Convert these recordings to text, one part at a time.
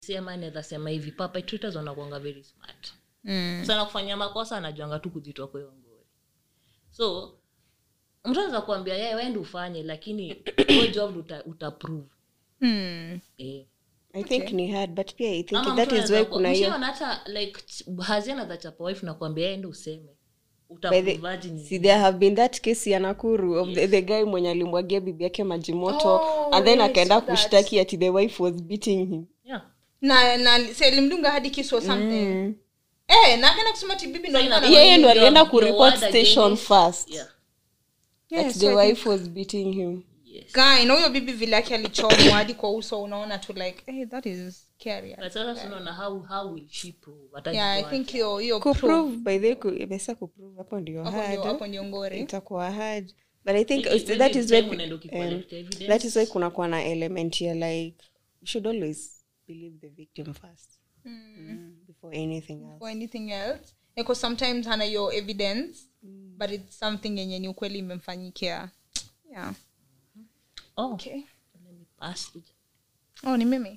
sema naweza sema hivi perpetrators wanakuanga very smart Mm. sana kufanya makosa anajuanga tu kujitoa kwa hiyo ngori so mtu anaweza kuambia yeye wende ufanye lakini hiyo job uta, utaprove Mm. eh. i think ni hard but pia i think Ama that mtu is why anaweza kuna ku- hiyo mshaona hata like hazina za chapa wife na kuambia yeye ende useme By utaprove the, virgin see, there have been that case ya nakuru of the, the guy mwenye alimwagia bibi yake maji moto Oh, and then yes, akaenda saw that. kushtaki ati the wife was beating him yeah. na na si alimdunga hadi kisu or something Mm. eh na akaenda kusema ati bibi ndo So ina- alikuwa yeye ndo Your- alienda your kureport word station against- first yeah. Yeah, that so the I think- wife was beating him yes. guy na huyo bibi vile yake alichomwa hadi kwa uso unaona tu like hey, that is scary But sasa tunaona how how will she prove Hata yeah i jua- think hiyo hiyo proof, kuprove by the way imesa kuprove hapo ndio hapo ndio hapo hard ndio ngori itakuwa hard but i think Maybe- that maybe is time why unaenda um, ukicollect evidence. that is why kunakuwa na element ya like we should always believe the victim first mm, before anything else or anything else because sometimes hana hiyo evidence but it's something yenye ni ukweli imemfanyikia yeah oh, okay let me pass it. oh ni mimi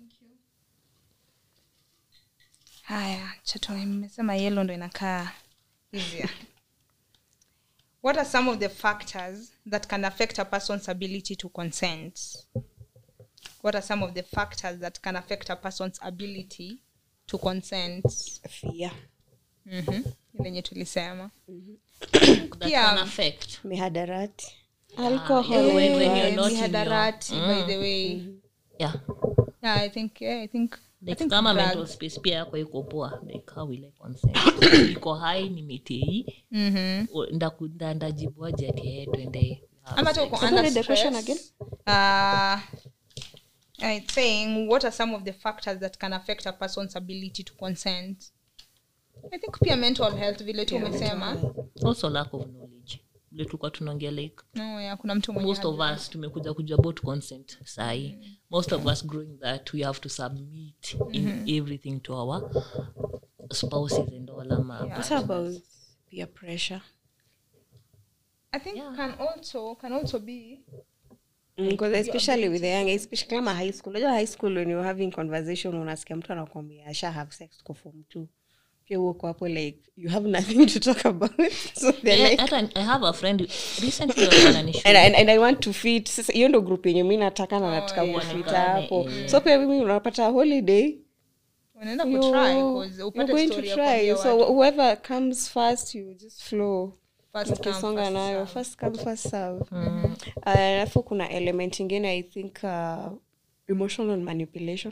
haya chato nimesema yellow ndo inakaa easier what are some of the factors that can affect a person's ability to consent what are some of the factors that can affect a person's ability to consent fear mm-hmm. lenye tulisema That Pia- can affect. mihadarati yeah, alcohol when- when you're Eh, not in mihadarati your- by the way yeah yeah i think yeah, i think I like think kama drugs. mental space pia yako iko poa like how will I consent iko high nimetei Mhm. ndaku- nda- ndajibuaje ati yeye twende have ama hata sex. uko So under what is the question stress. Uh, it's saying what are some of the factors that can affect a person's ability to consent i think pia mental health vile tu umesema also lack of knowledge vile tulikuwa tunaongea like no, yeah, kuna mtu mwenye most of us tumekuja kujua about consent sahi most of us growing that we have to submit in everything to our spouses and all ama what about peer pressure i think Yeah. can also can also be because especially with the young especially kama high school unajua high school when you're having conversation unasikia mtu anakwambia asha have sex kwa form two pia uko hapo like you have nothing to talk about so they're Yeah, like hata i have a friend recently walikuwa wananishow and, and, and i want to fit sasa hiyo ndo group yenye mi nataka na nataka yeah. kufita Onekane, hapo eh. so pia mimi unapata holiday unaenda you- kutry 'cause you're upate going to story ya try kuambia so watu. whoever comes first you just flow First come, ukisonga first nayo serve. first come first serve Uh, alafu kuna element ingine i think uh, emotional manipulation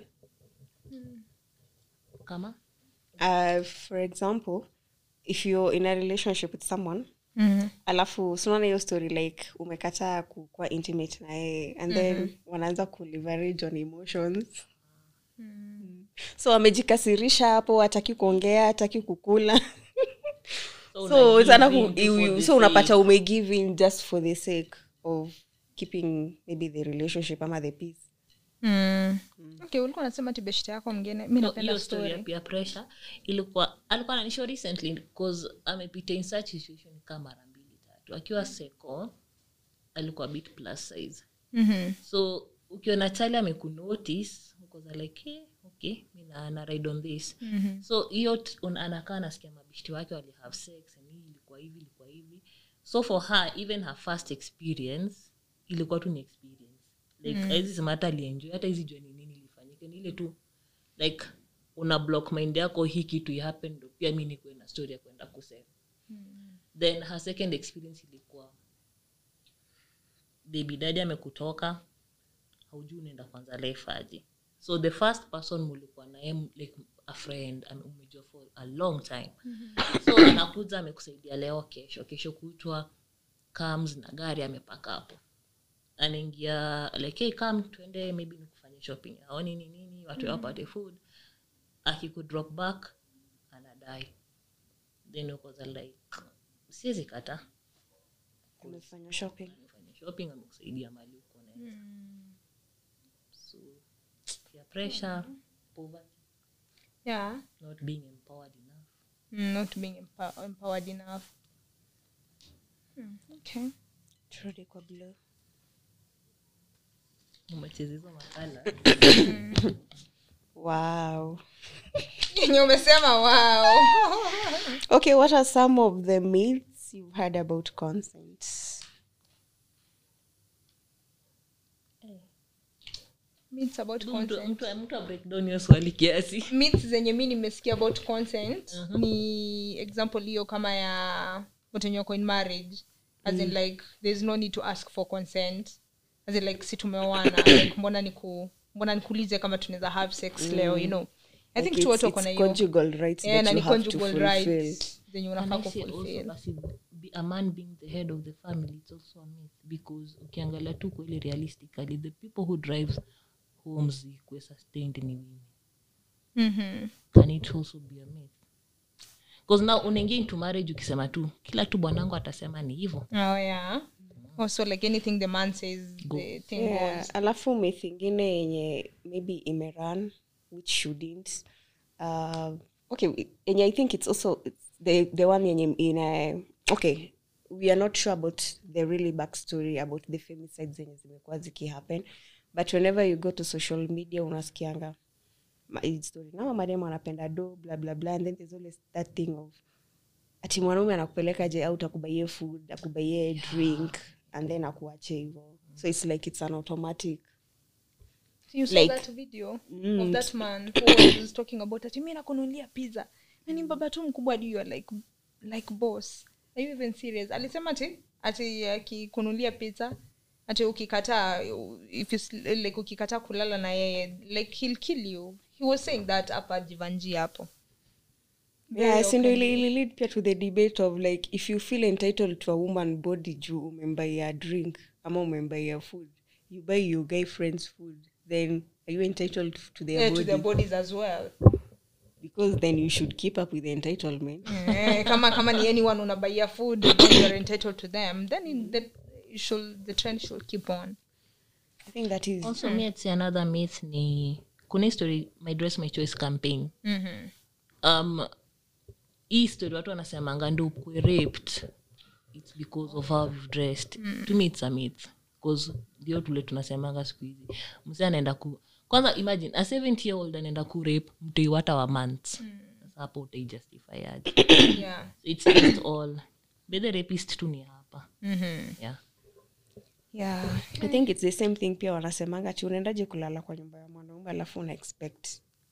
kama uh, for example if you're in a relationship with someone Mhm. alafu sinaona hiyo story like umekataa kukuwa intimate na yeye and then wanaanza kuleverage on emotions Mm. so wamejikasirisha hapo hataki kuongea hataki kukula So so una sana give ku, in for you- the so unapata sake. umegive in just for the sake of keeping maybe the relationship ama the peace Mm. okay ulikuwa unasema tibeshte yako mngine mi So, napenda hiyo story ya story peer pressure ilikuwa alikuwa ananishow recently because amepita in such situation kama mara mbili tatu akiwa seko alikuwa bit plus size Mhm. so ukiona chali amekunotice ukoza like hey, okay mi na, na ride on this Mhm. so hiyo t- un- anakaa nasikia mabishti wake wali have sex and hii ilikuwa hivi ilikuwa hivi so for her even her first experience ilikuwa tu ni experience like mm. aizi sema hata alienjoy hata hizi jua ni nini ilifanyika ni ile tu like una block mind yako hii kitu ihappen ndo pia mi nikuwe na story ya kwenda kusema mm. then her second experience ilikuwa baby dadi amekutoka haujui unaenda kwanza life aje so the first person mulikuwa naye m- like a friend ame- umejua for a long time so anakuja amekusaidia leo kesho kesho kutwa comes na gari amepaka hapo anaingia like hey, come tuende maybe nikufanye shopping au nini nini watu wapate food akikudrop back anadai then ukoza like siwezi kata umefanya shopping amefanya shopping amekusaidia mali uko naeza so peer pressure poverty yeah not being empowered enough mm, not being empower- empowered enough mm, okay turudi kwa blue umecheza hizo makala wow yenye umesema wow okay what are some of the myths you've heard about consent myths about Mtu- consent mtu- mtu a breakdown hiyo swali kiasi myths zenye mi nimesikia about consent ni example hiyo kama ya watu wenye wako in marriage as in like there's no need to ask for consent as in like si tumeoana like mbona niku mbona nikuulize kama tunaweza have sex leo you know i think Like tu watu it's- wako na it's hiyo conjugal rights yeah, that na you ni have to conjugal fulfill. rights zenye And unafaa I say also kufulfill basi be a man being the head of the family it's also a myth because ukiangalia tu kweli realistically the people who drives homes ikuwe sustained ni women Mhm. can it also be a myth because now unaingia into marriage ukisema tu kila tu bwanangu atasema ni hivyo oh yeah also like anything the man says Go. the thing yeah. goes alafu myth ingine yenye maybe imeran which shouldn't uh, okay yenye i think it's also it's the, the one yenye ina okay we are not sure about the really backstory about the femicide zenye zimekuwa zikihappen but whenever you go to social media unasikianga ma- hii story nama mademu anapenda do bla bla bla and then there's always that thing of ati mwanaume anakupeleka je out akubaie food akubaie drink and then akuache hivo so it's like it's an automatic you saw Like- that video Mm. of that man who was talking about ati mi nakunulia pizza na ni baba tu mkubwa hadi you are like like boss are you even serious alisema ati ati akikunulia pizza ati ukikataa if you, sl- like ukikataa kulala na yeye like he'll kill you he was saying that hapa jivanji hapo Very yeah sindo openly. ili ili lead pia to the debate of like if you feel entitled to a woman body juu umembaia drink ama umembaia food you buy your guy friends food then are you entitled to their Yeah, to body their bodies as well because then you should keep up with the entitlement Eh, kama kama ni anyone unabaia food and then you're entitled to them then in the, should, the trend should keep on i think that is also me I'd say another myth ni kuna hii story my dress my choice campaign mm-hmm. um hii story watu wanasemanga ndo ukwe raped its because of how you've dressed to me it's a myth bcause ndio tule tunasemanga siku hizi mse anaenda ku kwanza imagine a 70 year old anaenda ku rape mtoi wata wa months sasa hapo utaijustify aje yeah so it's just all be the rapist tu ni hapa mm-hmm. yeah yeah i think it's the same thing pia wanasemanga chi unaendaje kulala kwa nyumba ya mwanaume alafu una expect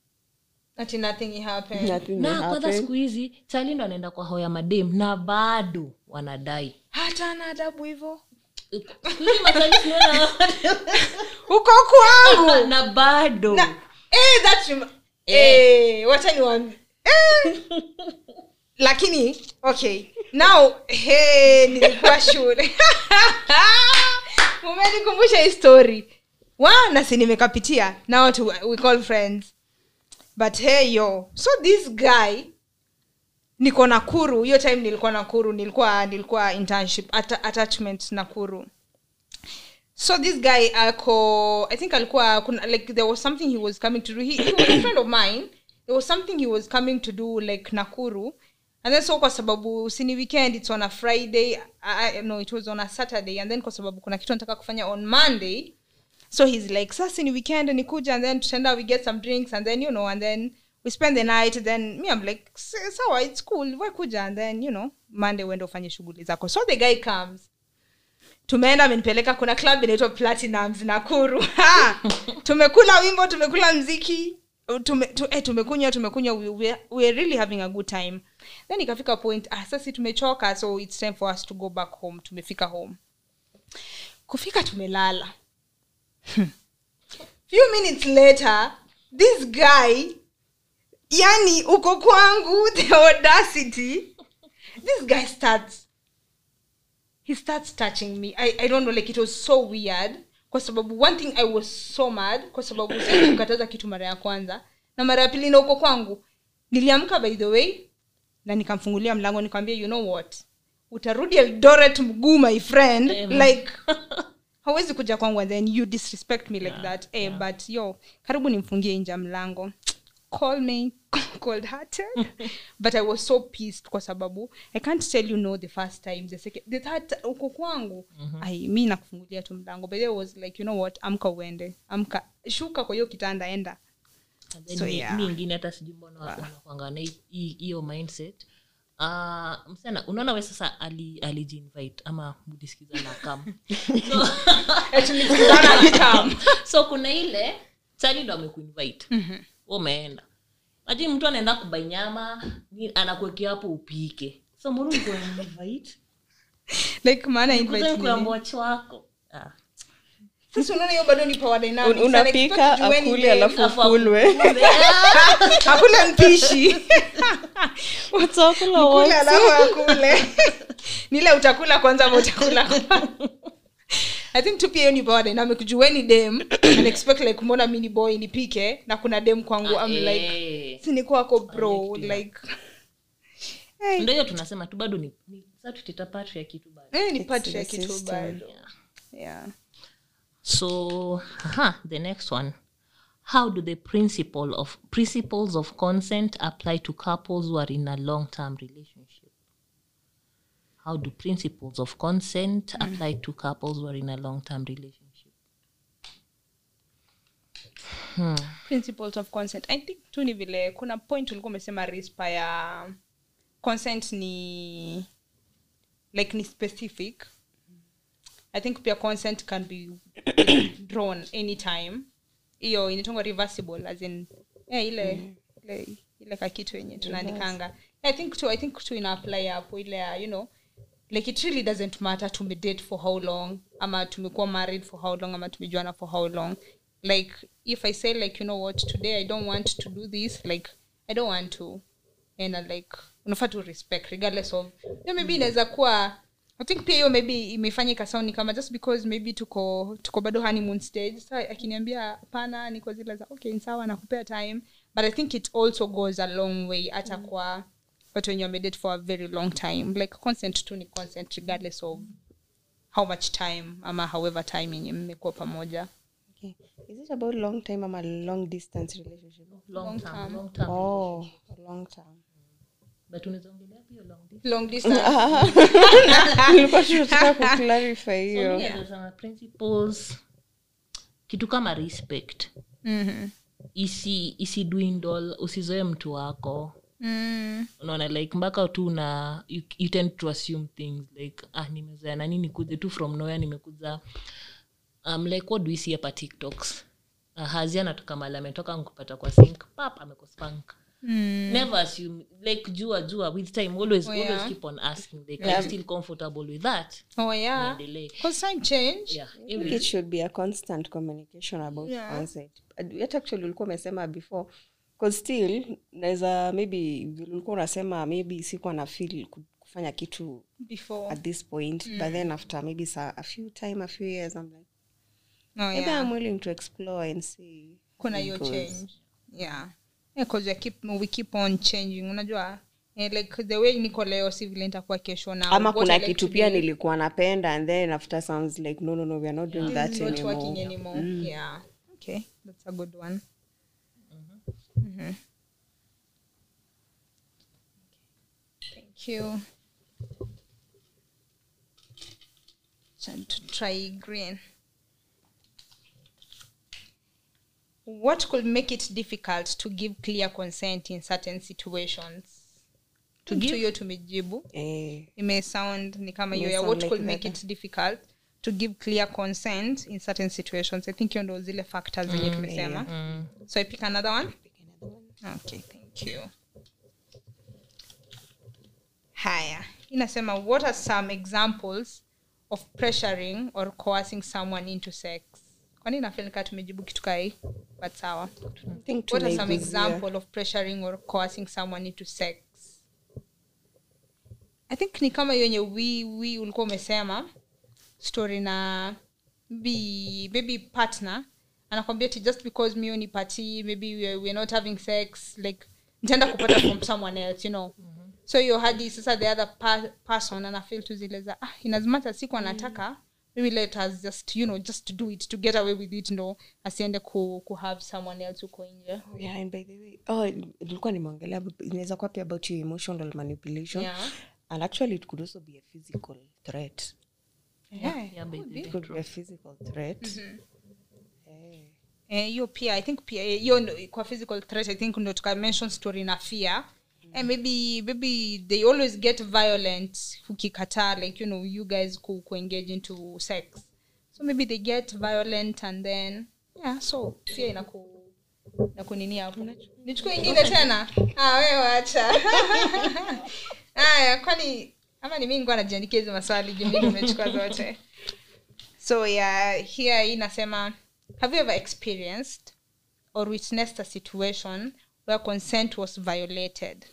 ati nothing happened nothing will na kwanza happen. siku hizi chali ndo anaenda kwa hoya madem na bado wanadai hata ana adabu hivo Siku hizi machali tunaona uko kwangu na bado na eh, that rem- eh, wacha niwaambie eh. lakini okay now hey, nilikuwa shule umenikumbusha hii story wa nasi nimekapitia now to, we call friends but hey yo so this guy niko nakuru hiyo time nilikuwa nakuru nilikuwa nilikuwa internship at, attachment nakuru so this guy ako i think alikuwa kuna, like there was something he was coming to do he, he was a friend of mine there was something he was coming to do like nakuru and then so kwa sababu sini weekend it's on a friday I, I, no it was on a saturday and then kwa sababu kuna kitu nataka kufanya on monday so he's like sasa ni weekend nikuja and then tutaenda we get some drinks and then you know and then we spend the night then me i'm like "S- sawa it's cool we kuja and then you know monday uende ufanye shughuli zako so the guy comes tumeenda amenipeleka kuna club inaitwa platinums nakuru Ha! tumekula wimbo tumekula mziki tume, tu, eh, tumekunywa tumekunywa we, we, we are really having a good time then ikafika point ah, sasi tumechoka so it's time for us to go back home tumefika home kufika tumelala few minutes later this guy yani uko kwangu the audacity this guy starts he starts touching me I, i don't know like it was so weird kwa sababu one thing i was so mad kwa sababu kukataza kitu mara ya kwanza na mara ya pili na uko kwangu niliamka by the way na nikamfungulia mlango nikamwambia you know what utarudi eldoret mguu my friend Em. like hawezi kuja kwangu and then you disrespect me like that eh, but yo karibu nimfungie nje ya mlango call me cold hearted but i was so pissed kwa sababu i can't tell you no the first time the second the third ti- uko kwangu ai mi nakufungulia tu mlango but I was like you know what amka uende amka shuka kwa hiyo kitanda enda And then So, mi- yeah. mi ingine hata sijui mbona wanakwanga na hi- hi- hiyo mindset Uh, msichana unaona we sasa ali- alijiinvite ama mlisikiza na kam so, tulikutana akikam so kuna ile chali ndo amekuinvite mm-hmm. umeenda lakini mtu anaenda kubai nyama ni- anakuwekea hapo upike so mruinvite like maana invite nini? kuambocho wako ah. sasa unaona hiyo bado ni power dynamics. Un- Ana expect unapika jueni akuli dem, alafu Alafu ukulwe hakuna mpishi Utakula kule wote. alafu akule nile utakula kwanza ama utakula kwanza? i think tu pia hiyo ni power dynamic jueni dem and expect like kumwona mini boy nipike na kuna dem kwangu I'm like Eh. sini kwako bro like hey, ndo hiyo tunasema tu bado ni, ni sa tutita patriarchy tu bado eh, ni It's part the ya kitu system. bado yeah. yeah so aha, the next one how do the principle of principles of consent apply to couples who are in a long-term relationship how do principles of consent apply to couples who are in a long-term relationship principles of consent i think tu ni vile kuna point ulikuwa umesema rispa ya consent ni like ni specific i think pia consent can be drawn anytime hiyo inatongwa reversible as in yeah, ile ile ile kakitu yenye tunaandikanga i think tu i think tu ina apply hapo ile ya you know like it really doesn't matter tumedate for how long ama tumekuwa married for how long ama tumejuana for how long like if i say like you know what today i don't want to do this like i don't want to and uh, like unafaa tu respect regardless of yo maybe inaweza kuwa i think pia hiyo maybe imefanya ikasound ni kama just because maybe tuko tuko bado honeymoon stage sa akiniambia hapana niko zile za okay ni sawa nakupea time but i think it also goes a long way hata kwa watu wenye wamedate for a very long time like consent tu ni consent regardless of how much time ama however time yenye mmekuwa pamoja Okay. Is it about long time ama long distance relationship? long, Long term, term. long term Oh, a long term. but unaweza ongelea pia long distance long distance Nilikuwa tunataka kuclarify So, hiyo. mi naweza sema principles kitu kama respect Mhm. isi isi dwindle usizoe mtu wako Mm. unaona like mpaka tu na you, you tend to assume things like ah nimezoea nani nikuze tu from nowhere nimekuza um, like what do we see hapa tiktoks uh, hazi anatoka mali ametoka nkupata kwa sink pap amekospank Mm. never assume like jua jua with time always, Oh, yeah. always keep on asking like yeah. still comfortable with that oh yeah Niendelee. because time change yeah I think it should be a constant communication about Yeah. consent. But Yet actually ulikuwa umesema before cause still naweza maybe vile ulikuwa unasema maybe sikuwa na feel ku- kufanya kitu before at this point but then after maybe sa, a few time a few years i'm like oh maybe yeah i'm willing to explore and see kuna how hiyo it goes. change yeah yeah cause we keep we keep on changing unajua eh, like the way niko leo si vile nitakuwa kesho na ama what kuna I like kitu today pia nilikuwa napenda and then after sounds like no no no we are not doing is that not anymore working anymore yeah okay that's a good one Mhm. thank you Try to try green what could make it difficult to give clear consent in certain situations to give hiyo tumejibu eh, imesound ni kama hiyo Ime ya sound what like could make that. it difficult to give clear consent in certain situations i think hiyo ndo zile factors zenye tumesema so i pick another one okay thank you haya inasema what are some examples of pressuring or coercing someone into sex kwani nafil kaa tumejibu kitu kai but sawa I think what are some tumeiguzia. example of pressuring or coercing someone into sex i think ni kama hiyo yenye wi wi ulikuwa umesema story na maybe maybe partner anakwambia ti just because mio ni party maybe we're, we're not having sex like nitaenda kupata from someone else you know so hiyo hadi sasa the other pa- person anafil tu zile za ah, inazimata siku anataka maybe let us just you know just do it to get away with it ndo asiende ku, ku have someone else huko nje Oh, yeah, and by the way oh nilikuwa nimeongelea inaweza kuwa pia about your emotional manipulation Yeah. and actually it could also be a physical threat yeah, yeah, could baby. be. it could be a physical threat Eh. Eh, hiyo pia i think pia eh, hiyo ndo- kwa physical threat i think ndo tuka mention story na fear and maybe maybe they always get violent ukikataa like you know you guys ku, ku engage into sex so maybe they get violent and then yeah so fear inaku nakunini hapo nichukue ingine tena ah, wewe wacha haya kwani ama ni mi nikuwa najiandikia hizi maswali jumili umechukua zote so yeah here inasema have you ever experienced or witnessed a situation where consent was violated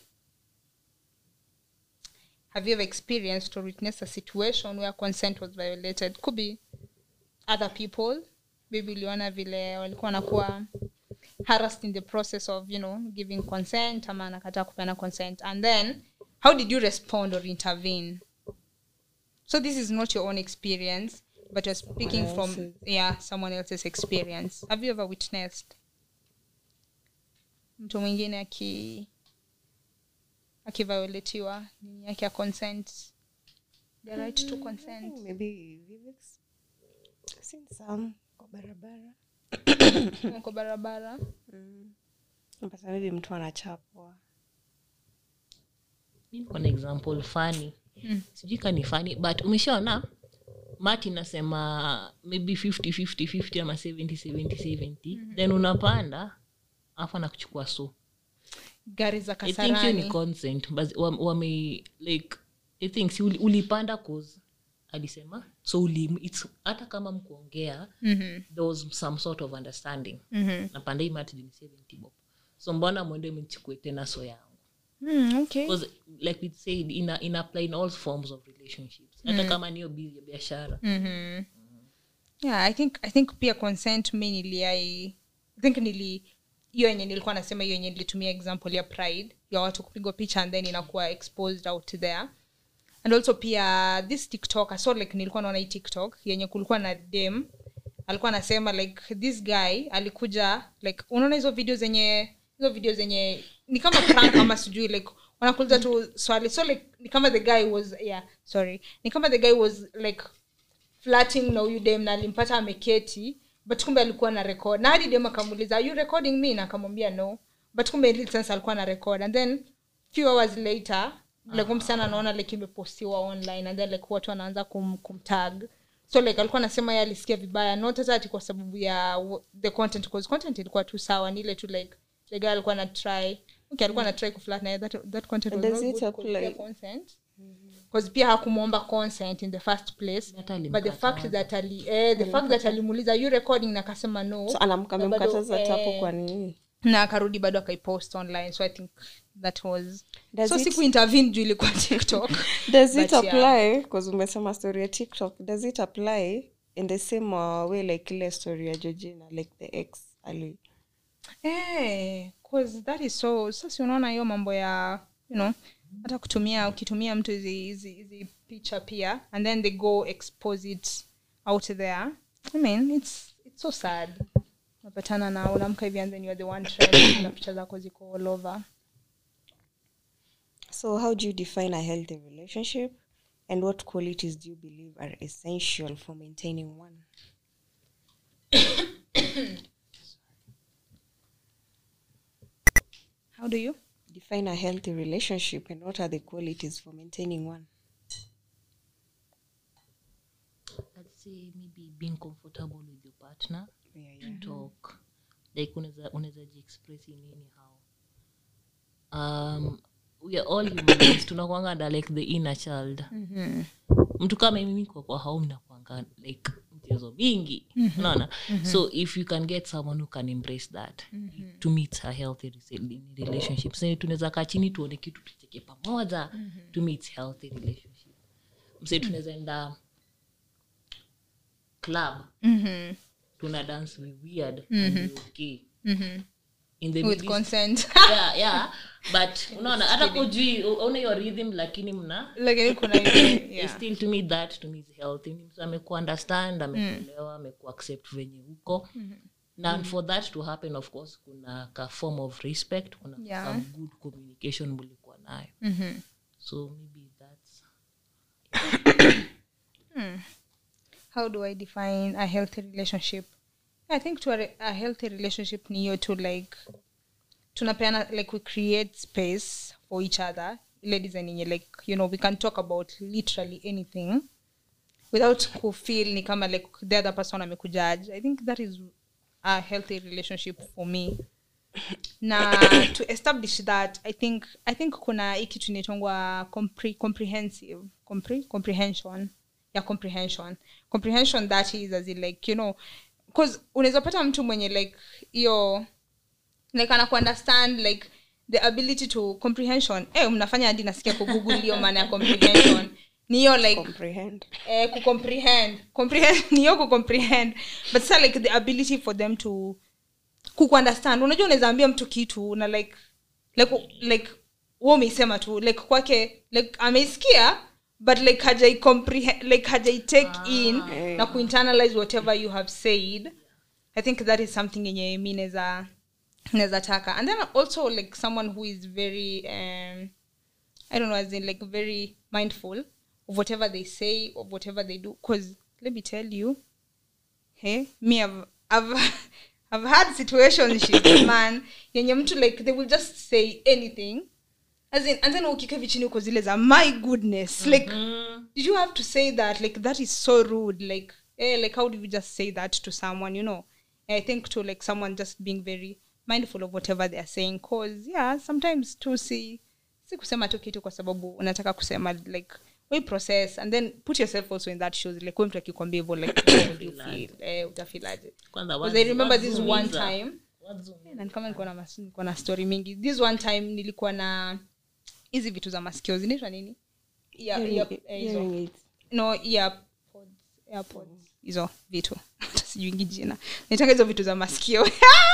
have you ever experienced or witnessed a situation where consent was violated could be other people maybe uliona vile walikuwa wanakuwa harassed in the process of you know giving consent ama anakataa kupeana consent and then how did you respond or intervene so this is not your own experience but you're speaking from else's. yeah someone else's experience have you ever witnessed mtu mwingine aki akivioletiwa nini yake ya consent the right to consent maybe Vivek's seen some kwa barabara kwa barabara mpata maybe mtu anachapwa Mi niko na example fani sijui ka ni fani but umeshaona mati nasema maybe 50 50 50 ama 70 70 70 then unapanda afu anakuchukua so gari za i think hiyo ni kasarani consent but wame wame- like i think si uli- ulipanda cause alisema so uli, it's, hata kama mkuongea Mhm, there was some sort of understanding mhm. napanda hii mati juu ni 70 bob so mbona mwende mchukue tena so yangu Mm, okay because like we said ina, ina apply in all forms of relationships hata kama niyo bi- ya biashara Mhm. yeah i think i think pia consent mi nili i I think nili hiyo yenye nilikuwa nasema hiyo yenye nilitumia example ya pride ya watu kupigwa picha and then inakuwa exposed out there and also pia this tiktok so like nilikuwa naona hii tiktok yenye kulikuwa na dem alikuwa anasema like this guy alikuja like unaona hizo video zenye hizo video zenye ni kama prank ama sijui like wanakuuliza tu swali so like ni kama the guy was yeah sorry ni kama the guy was like flirting na huyu dem na alimpata ameketi but kumbe alikuwa na record na hadi dem akamuuliza are you recording me na akamwambia no but kumbe in real sense alikuwa na record and then few hours later like huyu msichana anaona like imepostiwa online and then like watu wanaanza kum, kumtag so like alikuwa anasema yeye alisikia vibaya not hata ati kwa sababu ya w- the content cause content ilikuwa tu sawa ni ile tu like the guy alikuwa na try okay alikuwa na try kuflirt na yeye, that, that content was Does not it good 'cause apply? pia consent because pia hakumwomba consent in the first place Hata but the alimkataza. fact that ali eh, the fact that alimuuliza you recording na akasema no so anamka- na bado, amemkataza eh, tapo kwa nini na akarudi bado akaipost online so i think that was Does so it- siku intervene juu ilikuwa tiktok does it But yeah. apply because umesema story ya tiktok does it apply in the same uh, way like ile story ya georgina like the ex ali Eh, 'cause that is so sasa unaona hiyo mambo ya you know hata kutumia ukitumia mtu hizi hizi hizi picha pia and then they go expose it out there i mean it's it's so sad unapatana na unamka hivi and then you're the one trend na picha zako ziko all over so how do you define a healthy relationship and what qualities do you believe are essential for maintaining one how do you define a healthy relationship and what are the qualities for maintaining one I'd say maybe being comfortable with your partner yeah, to talk like unaweza unaweza jiexpress in anyhow um we are all human beings tunakwanga na like the inner child mtu kama mimi kwa kwa home nakwanga like mchezo mingi unaona so if you can get someone who can embrace that to meet a healthy rese- relationship so tunaweza kaa chini tuone kitu tucheke pamoja to meet healthy relationship mse tunaweza enda club mm-hmm. tuna dance we weird and we okay in the with midst- consent yeah, yeah but unaona hata kujui una your rhythm lakini mna lakini kuna ile yeah. still to me that to me is healthy ni mtu ameku understand amekuelewa ameku accept venye huko na for that to happen of course kuna ka form of respect kuna Yeah. some good communication mulikuwa nayo Mhm. so maybe that's how do I define a healthy relationship? i think to a, re- a healthy relationship ni hiyo to like tunapeana like we create space for each other ile design yenye like you know we can talk about literally anything without kufeel ni kama like the other person amekujudge i think that is a healthy relationship for me na to establish that i think i think kuna hii kitu inaitongwa compre, comprehensive compre, comprehension ya comprehension comprehension that is as in like you know cause unaweza pata mtu mwenye like hiyo like ana understand like the ability to comprehension eh mnafanya hadi nasikia kugoogle hiyo maana ya comprehension ni hiyo like comprehend eh, kucomprehend comprehend ni hiyo kucomprehend but sa like the ability for them to kukuunderstand unajua unaweza ambia mtu kitu na like like like wewe umeisema tu like kwake like ameisikia but like hajai comprehend like hajai take in Eh. na kuinternalize whatever you have said i think that is something yenye mi naweza naweza taka and then also like someone who is very um, I don't know, as in like very mindful of whatever they say, of whatever they do. Because let me tell you, hey, me, I've, I've, I've had situations, man, yenye mtu like they will just say anything. As in, and then ukika hivi chini uko zile za my goodness like did you have to say that like that is so rude like eh, like how do you just say that to someone you know i think to like someone just being very mindful of whatever they are saying cause yeah sometimes to see si kusema tu kitu kwa sababu unataka kusema like we process and then put yourself also in that shoes like we mtu akikwambia hivyo like how would you feel eh, utafilaje kwanza Because I remember this one wazungumza. time Wazungumza. na ni kama nilikuwa na mas- nilikuwa na story mingi this one time nilikuwa na hizi vitu za masikio zinaitwa nini yeah, Hearing- yeah, eh, hizo hearing aids. no earpods airpods hizo vitu Hata sijuingi jina naitanga hizo vitu za masikio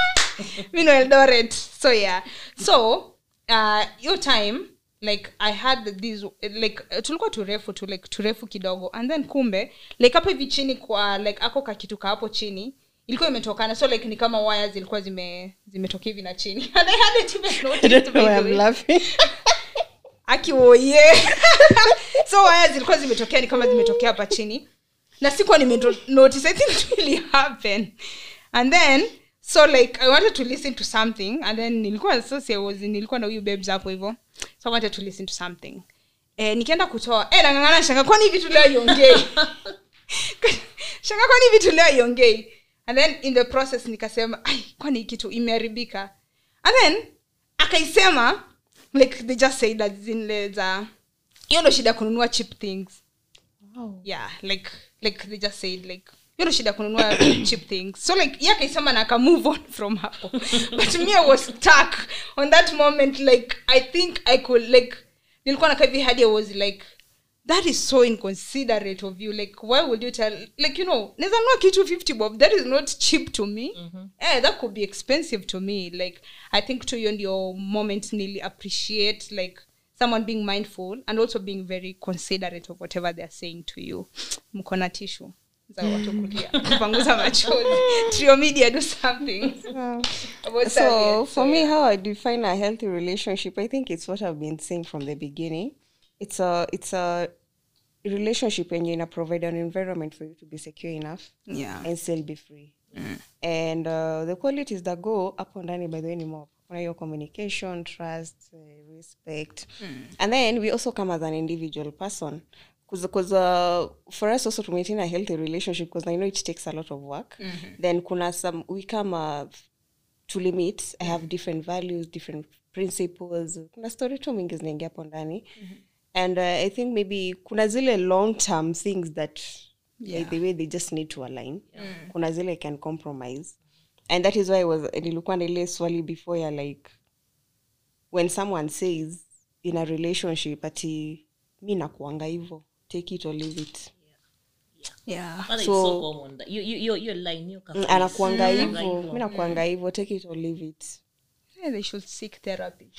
mi no eldoret so yeah so uh, your time like i had this like uh, tulikuwa turefu tu like turefu kidogo and then kumbe like hapo hivi chini kwa like ako kakitu ka hapo chini ilikuwa imetokana so like ni kama waya zilikuwa zime zimetoka hivi na chini and i hadn't even I noticed don't by know why the I'm way laughing. akiwoye so waya zilikuwa zimetokea ni kama zimetokea hapa chini na sikuwa nimenotice i think it really happen and then so like i wanted to listen to something and then nilikuwa so I was, nilikuwa na huyu babes hapo hivyo so i wanted to listen to something eh, nikienda kutoa eh, nangangana shanga kwani hivi tu leo iongei shanga kwani hivi tu leo iongei and then in the process nikasema "Ai, kwani hii kitu imeharibika and then akaisema like they just say that zile za hiyo ndo shida ya kununua cheap things yeah like like they just said like hiyo ndo shida ya kununua cheap things so like ye akaisema na aka move on from hapo but me i was stuck on that moment like i think i could like nilikuwa nakaa hivi hadi i was like that is so inconsiderate of you like why would you tell like you know naweza nunua kitu 50 bob that is not cheap to me eh, that could be expensive to me like i think to you and your moment nili appreciate like someone being mindful and also being very considerate of whatever they're saying to you mko na tishu za watu kulia kupanguza machozi trio media do something about so that, for yeah. me how i define a healthy relationship i think it's what i've been saying from the beginning it's a it's a relationship when you're in a provide an environment for you to be secure enough yeah and still be free and uh, the qualities that go up and down by the way ni more kuna your communication trust uh, respect and then we also come as an individual person because uh, for us also to maintain a healthy relationship because i know it takes a lot of work then kuna some we come uh, to limit i have different values different principles kuna story tu mingi zinaingia hapo ndani and uh, i think maybe kuna zile long term things that yeah. by the way they just need to align kuna zile can compromise and that is why I was nilikuwa na ile swali before ya like when someone says in a relationship ati mi nakuanga hivo take it or leave it yeah Kwanza it's So- so common that- hiyo- hiyo- hiyo- hiyo line, hiyo Mm, kafiri. anakuanga Mm. hivo Hivyo. mi nakuanga hivo take it or leave it yeah, they should seek therapy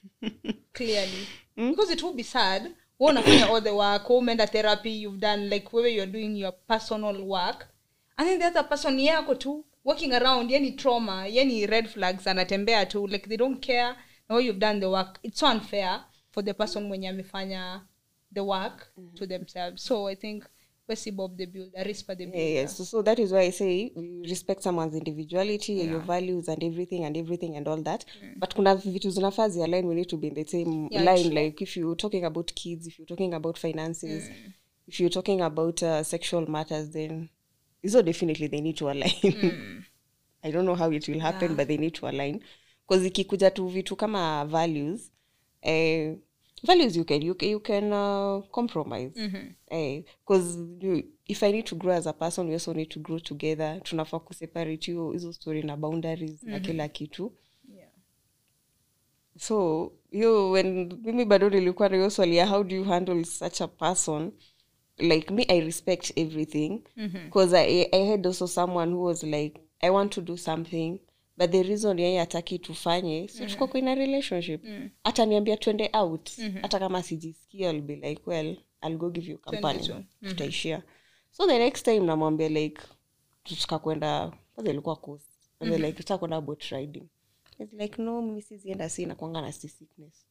clearly because it will be sad wewe unafanya all the work wewe umeenda therapy you've done like wewe you're doing your personal work and then the other person ni yako tu walking around yani trauma yani red flags anatembea tu like they don't care now you've done the work it's so unfair for the person mwenye amefanya the work to themselves so i think Wesi Bob the builder, Rispa the builder. Yeah, yes. So, so that is why I say we respect someone's individuality, your values and everything and everything and all that. But kuna vitu zinafaa align we need to be in the same Yeah, line. true. Like if you're talking about kids, if you're talking about finances, if you're talking about uh, sexual matters, then so definitely they need to align. I don't know how it will happen, but they need to align. Because ikikuja tu vitu kama values, eh, values you can you, can- you can uh, compromise because you if i need to grow as a person we also need to grow together tunafaa kuseparate hiyo hizo story na boundaries na kila kitu Yeah. so hiyo when mimi bado nilikuwa na hiyo swali ya how do you handle such a person like me i respect everything because I, i had also someone who was like i want to do something but the reason yeye ataki tufanye si tuko kwa in a relationship hata niambia twende out hata kama sijisikia i'll be like well i'll go give you company tu. tutaishia so the next time namwambia like tutaka kwenda kwanza ilikuwa coast mm like tutaka kwenda boat riding It's like no mimi sizienda si nakwanga na sea sickness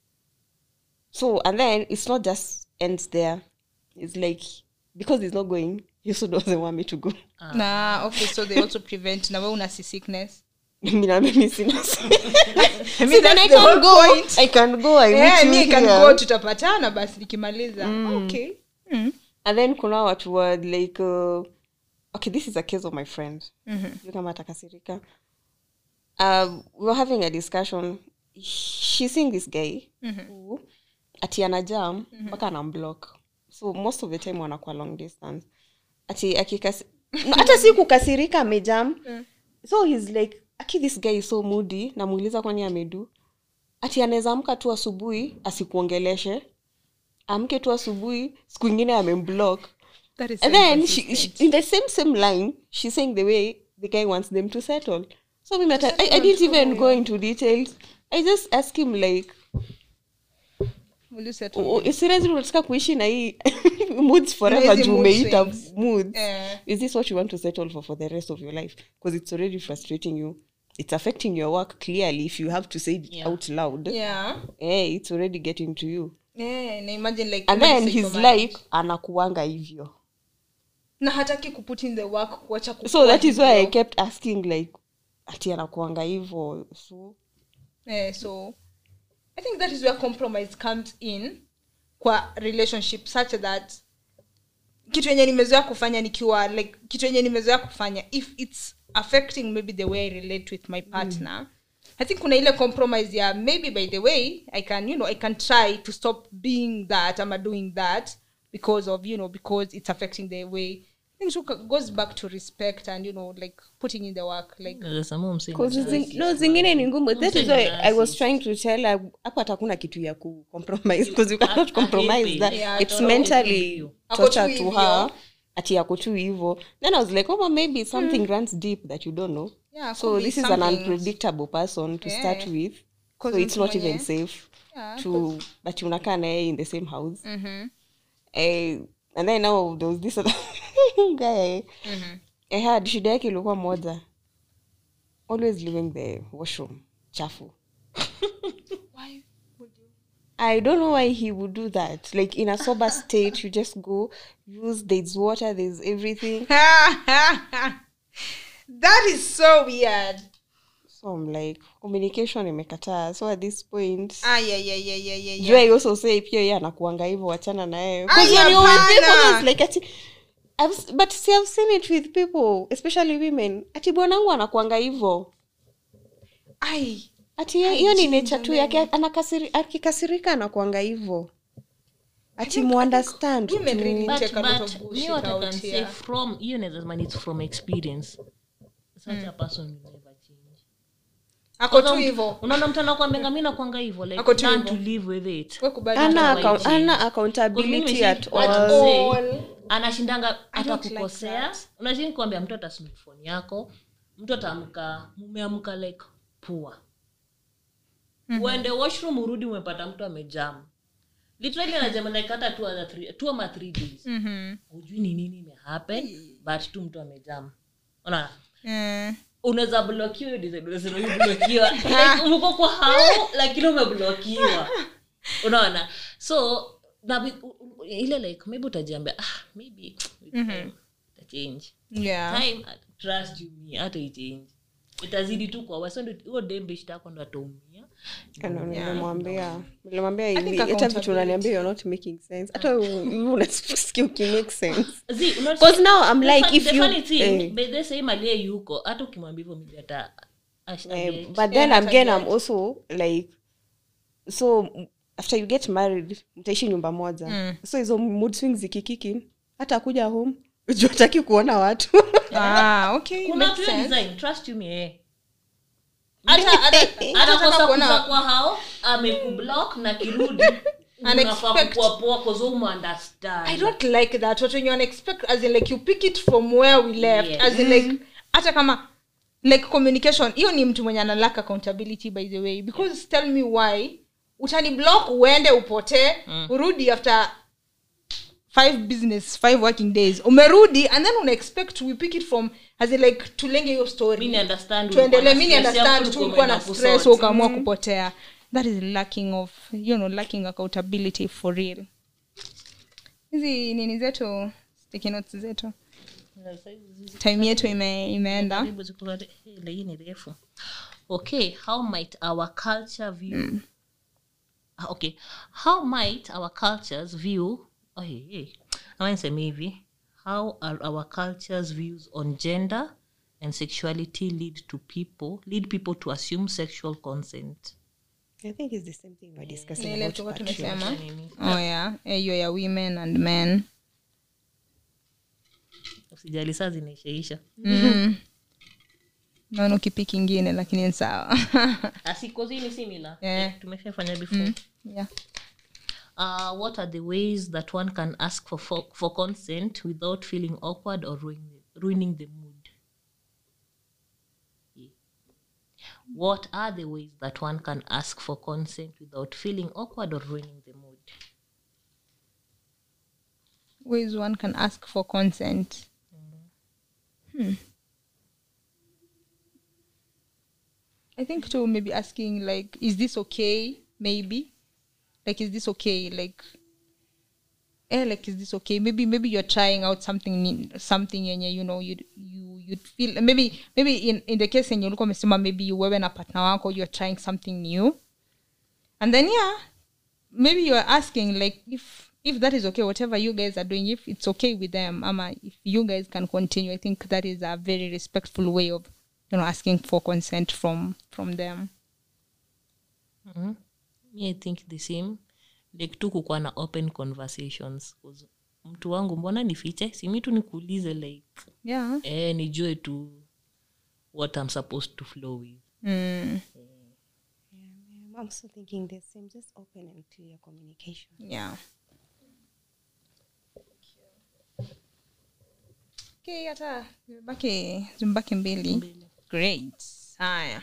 so and then it's not just ends there it's like because he's not going he also doesn't want me to go na okay so they also prevent na we una sea sickness mimi na mimi sina I I mean, then that's I the can whole go point. I can go I yeah, meet me you can here. go tutapatana basi nikimaliza okay mm. and then kuna watu wa like uh, okay this is a case of my friend mm-hmm. kama atakasirika um, we were having a discussion she's seeing this guy mm-hmm. who ati ana jam mpaka mm-hmm. anamblock so most of the time wanakuwa long distance ati akikasi no, hata si kukasirika amejam so he's like aki this guy is so moody namuuliza kwani amedu ati anaweza amka tu asubuhi asikuongeleshe amke tu asubuhi siku ingine amemblock that is and so then she, inconsistent. she, in the same same line she's saying the way the guy wants them to settle so we met I, I didn't even go into details i just ask him like Will you settle? "Oh, seriously unataka kuishi na hii moods forever hizi juu mood umeita swings. moods Eh. is this what you want to settle for for the rest of your life because it's already frustrating you it's affecting your work clearly if you have to say it Yeah. out loud yeah eh, it's already getting to you yeah na imagine like and imagine then he's psychomanage. like anakuanga hivyo na hataki kuput in the work kuacha so kukua that is why i hivyo. kept asking like ati anakuanga hivyo so Eh, so i think that is where compromise comes in kwa relationship such that kitu yenye nimezoea kufanya nikiwa like kitu yenye nimezoea kufanya if its affecting maybe the way i relate with my partner mm. i think kuna ile compromise ya maybe by the way i can you know i can try to stop being that ama doing that because of you know because it's affecting the way i think it goes back to respect and you know like putting in the work like Nasema msee ni 'Cause nasi. zing- no zingine ni ngumu that is Msee why ni i was nasi. trying to tell her hapo hata kuna kitu ya ku compromise because you cannot I- I compromise hate that it. Yeah, it's totally. mentally Ako torture tu to hivyo. her ati yako tu hivyo then i was like oh well, maybe something runs deep that you don't know Yeah, so could be this is an something. unpredictable person to start Yeah. with so 'Cause it's mtu not even mwenye- safe Yeah, to that unakaa naye in the same house Mhm. eh, and then now there was this other guy I had shida yake ilikuwa moja always leaving the washroom chafu Why would you? i don't know why he would do that like in a sober state you just go use there's water there's everything that is so weird. so i'm like communication imekataa so at this point Ah, yeah, yeah, yeah, yeah, yeah, do yeah. i also say pia ye anakuanga hivyo wachana naye Ay, 'Cause when you're with hapana. people, it's like ati I've, s- but see, I've seen it with people especially women ati bwanangu anakuanga hivyo Ai, ati ye- hiyo ni Hygiene, nature tu yake anakasiri, akikasirika anakuanga hivyo ati muunderstand women tu. really But- take a lot but of me bullshit what I out can say here. from hiyo naweza sema it's from experience such a person will never change ako tu Kwanza mtu- hivyo unaona mtu anakwambia mi nakwanga hivyo like Ako tu learn hivyo. to live with it We kubali ana, na- Otherwise account, change. ana Because accountability mimi at si- all at all. say, anashindanga hata don't like kukosea that. unashini kuambia mtu atasnuk phone yako mtu ataamka mumeamka like pua uende washroom urudi umepata mtu amejam literally anajama like hata two other three- two ama three days Mhm. hujui ni nini imehappen but tu mtu amejam unaona Mm. unaweza blokiwa hiyo design, unasema hiyo blokiwa like umekuwa kwa hao lakini umeblokiwa unaona so na wi- u- u- ile like maybe utajiambia ah, maybe with time itachange yeah time uh, trust you me hata ichange itazidi tu kwa wasa huo dembeshtako ndo ataumia Ano, nilimwambia nilimwambia think hivi hata vitu accountability. unaniambia you're not making sense hata u- unasikia ukimake sense See, unaona- Because now I'm the like, fun- if the you- funny thing, eh. by the same aliye yuko hata ukimwambia hivyo maybe ata ash- Eh, age. but then Yeah, again hata i'm also like so m- after you get married mtaishi nyumba moja so hizo mood swings zikikiki hata kuja home juu hataki kuona watu ah okay kuna makes tu hiyo sense design trust you me eh. hata hata atakosa kuza kwa hao amekublock na kirudi unafaa Unexpect- kukua poa cause you understand I don't like that. What when you unexpect, as in like you pick it from where we left, Yeah. as in like hata kama like communication. Hiyo ni mtu mwenye ana lack accountability by the way because tell me why utani block uende upotee urudi after five business five working days umerudi and then una expect we pick it from as in like tulenge hiyo story Mimi understand tuendelee ulikuwa na mi stress understand yako, tu ulikuwa ulikuwa na umeenda stress kusort. ukaamua kupotea that is lacking of you know lacking accountability for real hizi nini zetu sticky notes zetu time yetu ime, imeenda Karibu ziko kati- eh, ile hii ni refu okay how might our culture view Ah, okay how might our cultures view oh, hey, hey. ama niseme hivi how are our cultures views on gender and sexuality lead to people lead people to assume sexual consent i think it's the same thing we're discussing Ni ile about tulikuwa patriarchy. tumesema Nini? oh yeah Eh, hiyo ya women and men usijali saa zinaishaisha mm. naona ukipiki ingine lakini ni sawa asikozi ni similar Yeah. Like, tumeshafanya before yeah. uh, what are the ways that one can ask for, for, for consent without feeling awkward or ruining, ruining the mood? Yeah. What are the ways that one can ask for consent without feeling awkward or ruining the mood? ways one can ask for consent hmm. i think too maybe asking like is this okay maybe like is this okay like eh, like is this okay maybe maybe you're trying out something new- something yenye you know you you you'd feel maybe maybe in, in the case yenye ulikuwa umesema maybe wewe na partner wako you're trying something new and then yeah maybe you're asking like if if that is okay whatever you guys are doing if it's okay with them ama if you guys can continue i think that is a very respectful way of you know asking for consent from from them Me, I think the same like tu kukuwa na open conversations 'Cause mtu wangu mbona nifiche simi tu nikuulize like yeah eh, nijue tu what i'm supposed to flow with mm, I'm also thinking the same just open and clear communication yeah okay hata zimebaki zimebaki mbili great haya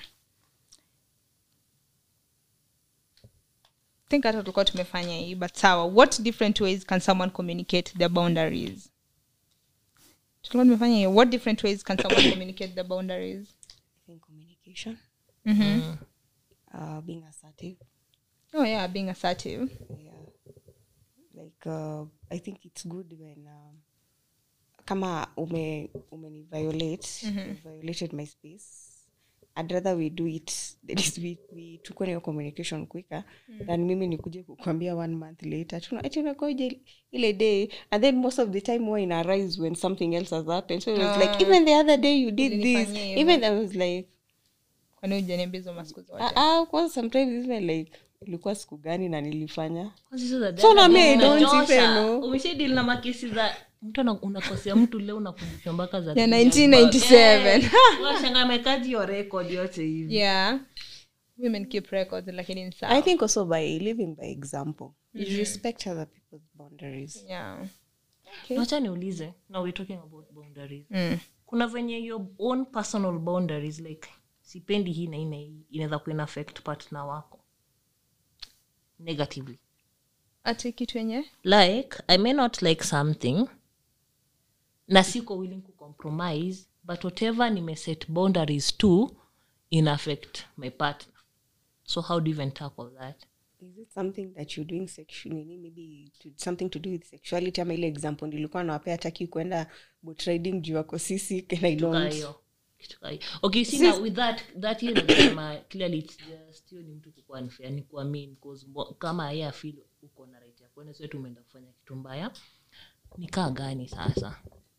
think hata tulikuwa tumefanya hii but sawa what different ways can someone communicate their boundaries tulikuwa tumefanya hii what different ways can someone communicate their boundaries i think communication mm-hmm. uh, being assertive oh yeah being assertive yeah like uh, i think it's good when um, kama ume umeni violate you violated my space i'd rather we do it that is we, we tukue na hiyo communication quicker than mimi nikuje kukwambia one month later tuna- ati unakoje ile day and then most of the time huwa ina rise when something else has happened so it was like even the other day you did this Ulinifanyia hivyo. even i was like kwani ujaniambia hizo masiku zote ah, ah, kwanza sometimes even like ilikuwa siku gani na nilifanya Kwanza hizo za So dada na me, zina don't chosha. even know. umeshadili na makesi za mtu ana- unakosea mtu leo unakumbusha mpaka za Ya Kenya. 1997. Eh, unashangaa amekaji hiyo record yote hivi yeah women keep records lakini ni sawa I think also by living by example, you respect other people's boundaries. yeah wacha niulize now we're talking about boundaries mm. kuna venye your own personal boundaries like sipendi hii na hii na hii inaweza kuina affect partner wako negatively ati kitu yenye like i may not like something na siko willing kucompromise but whatever nimeset boundaries to in affect my partner so how do you even tackle that is it something that you're doing sexually nini maybe to, something to do with sexuality ama ile example nilikuwa nawapea taki kwenda boat riding juu wako sisi and I Kitu kaa don't hiyo. Kitu kaa hiyo. okay see now with that that hiyo nasema clearly it's just hiyo ni mtu kukuwa unfair ni kuamini cause mbo- kama yeye afeel uko na right ya kwenda sio tumeenda kufanya kitu mbaya ni kaa gani sasa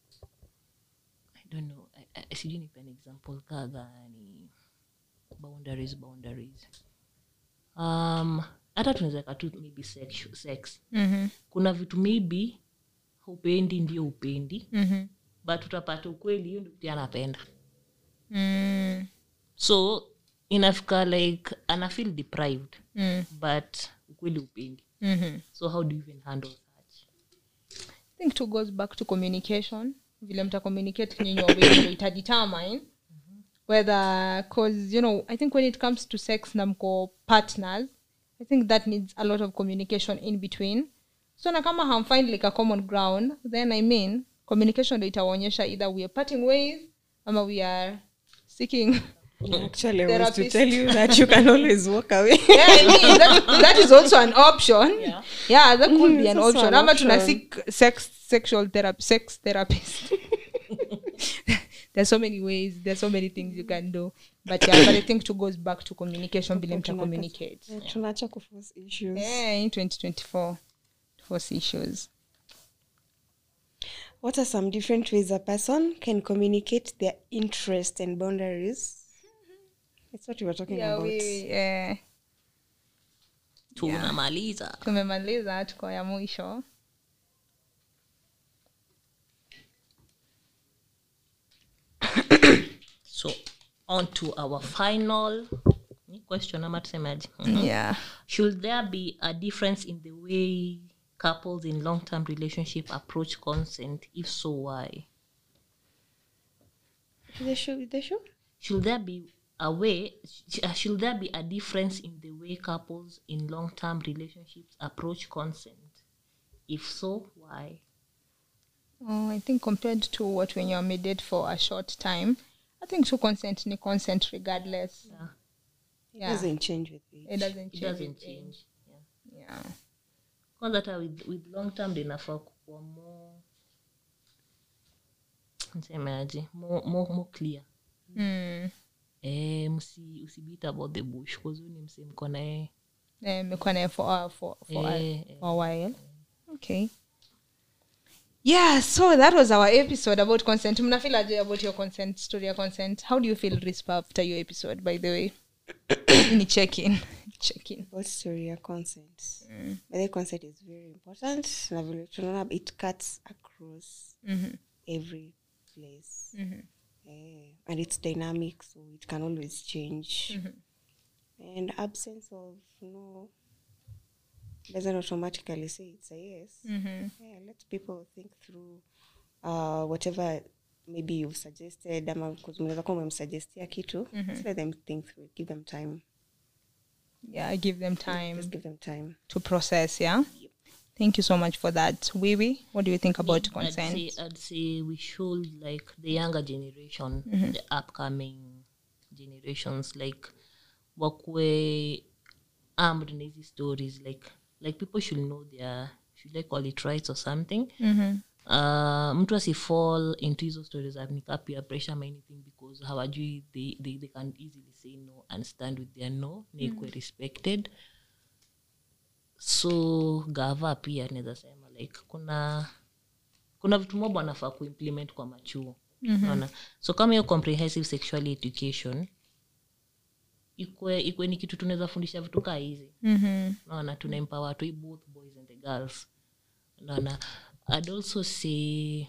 i don't know I- I- sijui nipe an example kaa gani boundaries boundaries um hata tunaweza weka tu maybe sex, sex Mhm. kuna vitu maybe upendi ndio upendi Mhm. but utapata ukweli hiyo ndio pia anapenda Mm. so inafika like ana feel deprived Mm. but ukweli upendi Mhm. so how do you even handle that I think two goes back to communication vile mta communicate nyinyi wawili ndio ita determine whether cause you know i think when it comes to sex na mko partners i think that needs a lot of communication in between so na kama hamfind like a common ground then i mean communication ndio itaonyesha either we are parting ways ama we are seeking actually I was to Therapist. tell you that you can always walk away yeah, I mean, that, that is also an option. Yeah. Yeah, that could be It's an also option. an Ama tuna option. seek sex sexual therapy sex therapist. there's so many ways, there's so many things you can do. But yeah, but I think to goes back to communication, vile mta communicate. Eh, tunaacha kuforce issues Yeah, in 2024 force issues. what are some different ways a person can communicate their interest and boundaries that's what we were talking Yeah, about we, yeah. tunamaliza tumemaliza tuko ya mwisho so on to our final ni question ama tusemaje yeah should there be a difference in the way couples in long-term relationship approach consent if so why the show the show should there be a way sh- uh, should there be a difference in the way couples in long-term relationships approach consent if so why Oh, I think compared to what when you're made for a short time, I think to consent ni consent regardless. yeah it Yeah. doesn't change with age It doesn't it change. doesn't with age. change yeah Yeah. kwanza hata with, with long term linafaa kukuwa more nsemeaje more, more, more clear Mm. eh, msi usibit about the bush kuzuu ni mse mko naye Eh, mmekuwa naye for, a- for, for, a, Eh, eh. for a while. Okay. Yeah, so that was our episode about consent. Mnafeel aje about your consent, story ya consent. How do you feel Rispa after your episode, by the way? Ni check in. Check in. about story ya consent but the consent is very important na vile tunaona it cuts across Mhm. every place Mhm. Eh, and it's dynamic so it can always change and absence of no doesn't automatically say it's a yes Mhm. yeah, let people think through uh, whatever maybe you've suggested ama 'cause mnaweza kuwa umemsuggestia kitu just let them think through it. give them time Yeah, give them time just give them time to process, yeah? Thank you so much for that. Wiwi, what do you think about I'd consent? say, I'd say we should like the younger generation the upcoming generations like wakwe armed na hizi stories like like people should know their should I call it rights or something Mhm. uh, mtu asifall into hizo stories za nika peer pressure ama anything because hawajui they, they, they can easily say no and stand with their no na ikuwe respected so gava pia naweza sema like kuna kuna vitu mob wanafaa kuimplement kwa machuo mm-hmm. so kama hiyo comprehensive sexual education ikwe ikwe ni kitu tunaweza fundisha vitu kaa hizi Mhm. naona tuna empower watu hii both boys and the girls naona i'd also say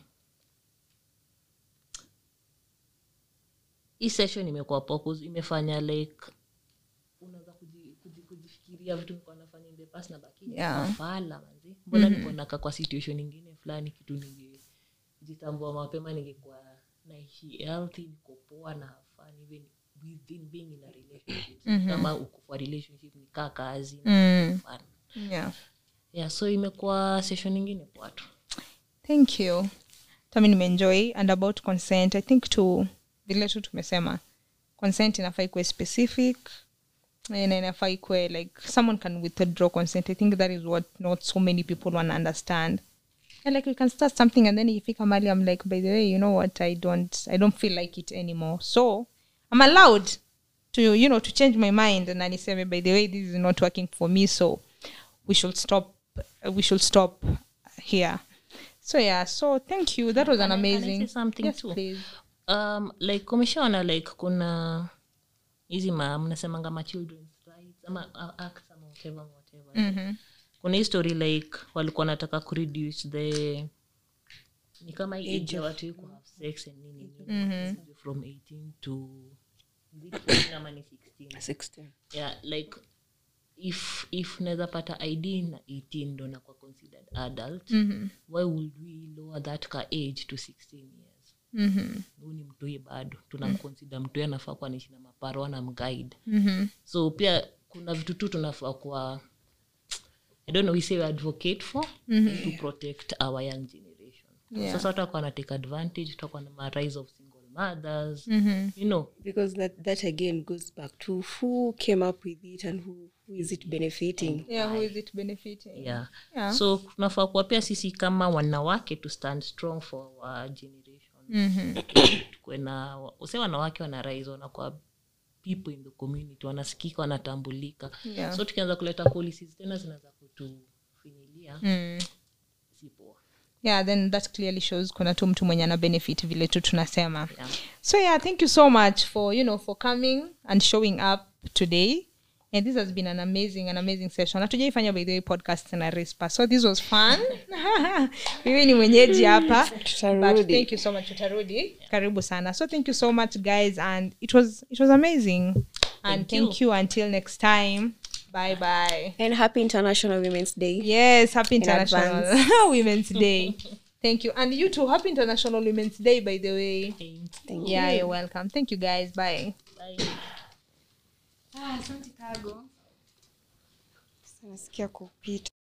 hii session imekuwa purpose imefanya like unaweza kuji- kuji- kujifikiria vitu nilikuwa nafanya in the past na baki Yeah. fala manzi mbona nilikuwa nakaa kwa situation ingine fulani kitu ningejitambua mapema ningekuwa naishi healthy niko poa na fun even within being in a relationship kama uko kwa relationship ni kaa kazi Mm. fun Yeah. yeah so imekuwa session ingine kwa watu thank you tami nimeenjoy and about consent i think to vile tu tumesema consent inafaa ikuwe specific na inafaa ikue like someone can withdraw consent i think that is what not so many people want to understand and like we can start something and then ikifika mali i'm like by the way you know what i don't i don't feel like it anymore so i'm allowed to you know to change my mind and aniseme by the way this is not working for me so we should stop we should stop here so yeah so thank you that was an Can I- can I amazing say something yes, too? please um, like umeshaona like kuna hizi ma mnasemanga ma children's rights ama uh, acts ama whatever whatever Mhm. kuna hii story like walikuwa wanataka kureduce the ni kama hii age ya watu hii ku have sex and nini nini from 18 to is it 18 ama ni 16 16 yeah like if if naweza pata id na 18 ndo nakuwa considered adult Mhm. why would we lower that ka age to 16 years Mhm. huu ni mtoi bado tunamconsider mtoi anafaa kuwa naishi na maparo na mguide Mhm. so pia kuna vitu tu tunafaa kuwa i don't know we say we advocate for to protect our young generation Yeah. sasa watu wako wanatake advantage tutakuwa na ma rise of single mothers Mhm. you know because that, that again goes back to who came up with it and who, who is it benefiting yeah who is it benefiting yeah. Yeah. so tunafaa kuwa pia sisi kama wanawake to stand strong for our generation Mhm. tukue na use wanawake wana rise wanakuwa people in the community wanasikika wanatambulika Yeah. so tukianza kuleta policies tena zinaweza kutufinyilia Mm. si poa yeah then that clearly shows kuna tu mtu mwenye ana benefit vile tu tunasema Yeah. so yeah thank you so much for you know for coming and showing up today and this has been an amazing an amazing session hatujaifanya by the way podcast na rispa so this was fun mimi ni mwenyeji hapa but Tutarudi. thank you so much tutarudi karibu sana so thank you so much guys and it was it was amazing and Thank you. thank you until next time bye bye and happy international women's day Yes, happy International advance. Women's Day. Thank you. And you too, happy International Women's Day, by the way. Thanks. thank Yeah, you you're welcome. Thank you guys. Bye. Bye. Ah, asante Kago. nasikia kupita